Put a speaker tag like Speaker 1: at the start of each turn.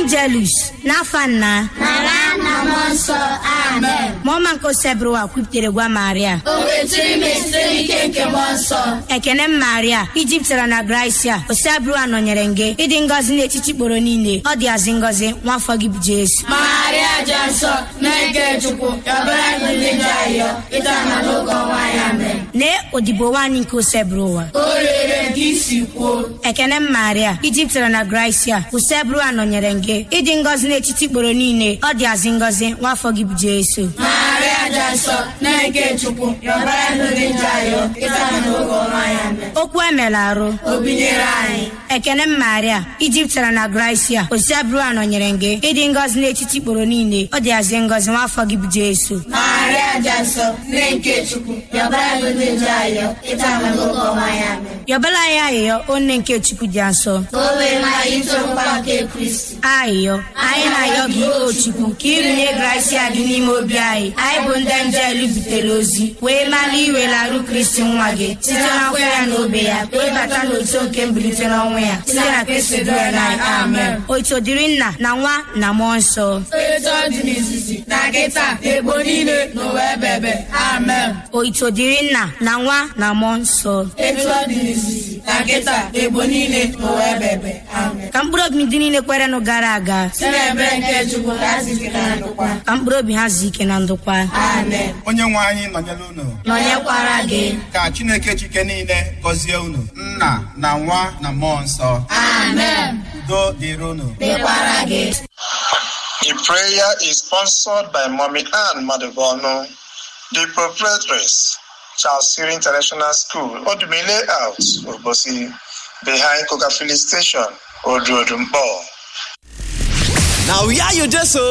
Speaker 1: angelus n'afa nna
Speaker 2: nara na mmụọ nsọ amen
Speaker 1: mụọma nke osebụrụwa kwupụtere gwa maria
Speaker 2: o wetiri m site n'ike nke mmụọ nsọ
Speaker 1: ekene m maria ijiptara na gracia osebụrụwa nọnyere gị ịdị ngọzi n'etiti kporo niile ọ dị azị ngọzi nwafọ gị bụ jesu
Speaker 2: maria dị nsọ na-eke chukwu yọbara anyị ndị njọ ayọ ịta na n'oge ọnwa ya amen
Speaker 1: lee odibo nwaanyị nke osebụrụwa
Speaker 2: o rere nke isi kwuo
Speaker 1: ekene m maria ijiptara na gracia usebụrụwa nọnyere gị ịdị ngọzi n'etiti kporo niile ọ dị azị ngọzi nwafọ gị bụ jesu
Speaker 2: maria dị nsọ na-eke chukwu yọbara anyị ndị njọ ayọ ịta na n'oge ọnwa ya amen
Speaker 1: okwu emela arụ
Speaker 2: o binyere anyị
Speaker 1: ekene m maria ijiptara na gracia osebụrụwa nọnyere gị ịdị ngọzi n'etiti kporo niile ọ dị azị ngọzi nwafọ gị bụ jesu
Speaker 2: maria dị nsọ na-eke chukwu yọbara anyị ndị njọ ayọ ịta na n'oge ọnwa ya amen
Speaker 1: yọbala anyị ayịyọ onne nke chukwu dị nsọ
Speaker 2: o wee ma anyị tụrụkwa nke kristi
Speaker 1: ayịyọ anyị na-ayọ gị o chukwu ka ịrụnye gracia gị n'ime obi anyị anyị bụ ndị njelu butere ozi wee mara iwelarụ kristi nwa gị site n'afọ ya na obe ya wee bata n'otu nke mbilite n'ọnwụ ya site na kristi dịrị na amen otu dịrị nna na nwa na mmụọ nsọ
Speaker 2: etu ọ dị n'izizi na kịta na egbo niile n'ụwa ebebe amen
Speaker 1: oito dịrị nna na nwa na mmụọ nsọ
Speaker 2: etu ọ dị n'izizi na kịta na egbo niile n'ụwa ebebe amen
Speaker 1: ka mkpụrụ obi ndị niile kwerenụ gara aga
Speaker 2: si n'ebere nke chukwu ka a zike na ndụkwa
Speaker 1: ka mkpụrụ obi ha zuo ike na ndokwa
Speaker 2: amen
Speaker 3: onye nwe anyị nọnyere unu
Speaker 1: nọnyekwara gị
Speaker 3: ka chineke chike niile gọzie unu nna na nwa na mmụọ nsọ
Speaker 2: amen
Speaker 3: udo dịrị unu
Speaker 2: dịkwara gị
Speaker 4: The prayer is sponsored by Mommy Ann Madubonu, the proprietress, Charles Siri International School, Odumile Out, Obosi, behind Coca Filling Station, Oduodumbo.
Speaker 5: Now, where you just so